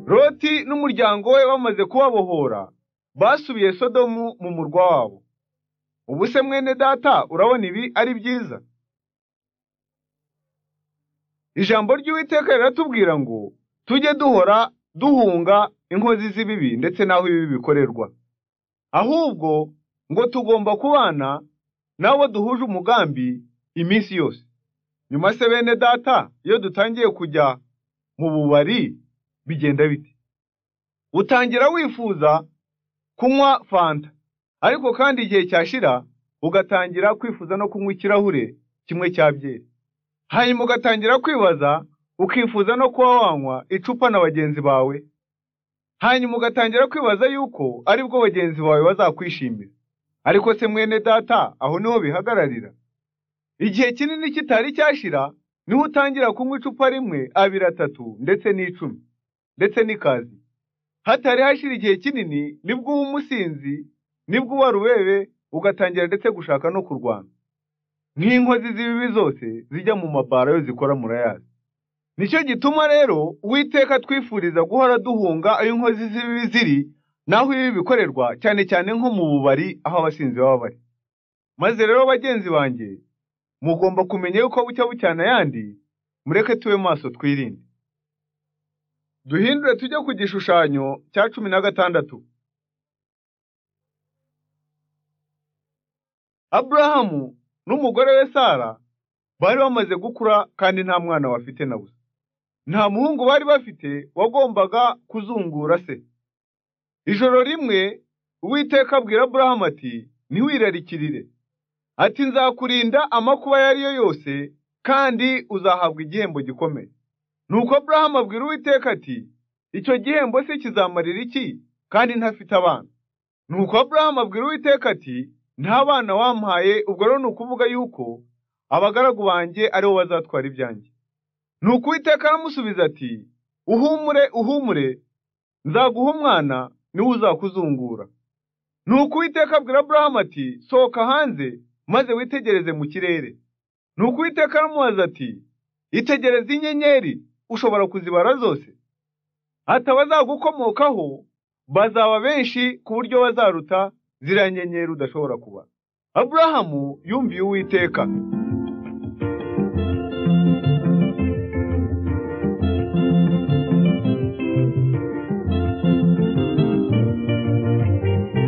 loti n'umuryango we bamaze kubabohora basubiye sodomu mu murwa wabo ubu se mwene data urabona ibi ari byiza ijambo ry'uwiteka riratubwira ngo tujye duhora duhunga inkozi z'ibibi ndetse n'aho ibi bikorerwa ahubwo ngo tugomba kubana n'abo duhuje umugambi iminsi yose nyuma se bene data iyo dutangiye kujya mu bubari bigenda bite utangira wifuza kunywa fanta ariko kandi igihe cyashira ugatangira kwifuza no kunywa ikirahure kimwe cya byeri hanyuma ugatangira kwibaza ukifuza no kuba wanywa icupa na bagenzi bawe hanyuma ugatangira kwibaza yuko ari bwo bagenzi bawe bazakwishimira ariko se mwene data aho niho bihagararira igihe kinini kitari cyashira niho utangira kunywa icupa rimwe abiri atatu ndetse n'icumi ndetse n'ikazi hatari hashira igihe kinini nibwo uba umusinzi nibwo uba rubebe ugatangira ndetse gushaka no kurwana nk'inkozi z'ibibi zose zijya mu mabara yo zikora murayazi nicyo gituma rero uwiteka twifuriza guhora duhunga aho inkozi z'ibibi ziri n'aho ibi bikorerwa cyane cyane nko mu bubari aho abasinzi baba bari maze rero bagenzi banjye mugomba kumenya yuko bucya bucyana ayandi mureke tube maso twirinde duhindure tujye ku gishushanyo cya cumi na gatandatu aburahamu n'umugore we sara bari bamaze gukura kandi nta mwana bafite na busa nta muhungu bari bafite wagombaga kuzungura se ijoro rimwe uwiteka abwira aburahamu ati ntiwirarikirire ati nzakurinda amakuba ayo ari yo yose kandi uzahabwa igihembo gikomeye nuko aburahamu abwira uwiteka ati icyo gihembo se kizamarira iki kandi ntafite abana nuko aburahamu abwira uwiteka ati nta bana wampaye ubwo rero ni ukuvuga yuko abagaragu banjye aribo bazatwara ibyanjye nuko uwiteka aramusubiza ati uhumure uhumure nzaguha umwana niwe uzakuzungura nuko uwiteka abwira aburahamu ati sohoka hanze maze witegereze mu kirere nuko uwiteka aramubaza ati itegereze inyenyeri ushobora kuzibara zose ati abazagukomokaho bazaba benshi ku buryo bazaruta ziriya nyenyeri udashobora kuba aburahamu yumviye uwiteka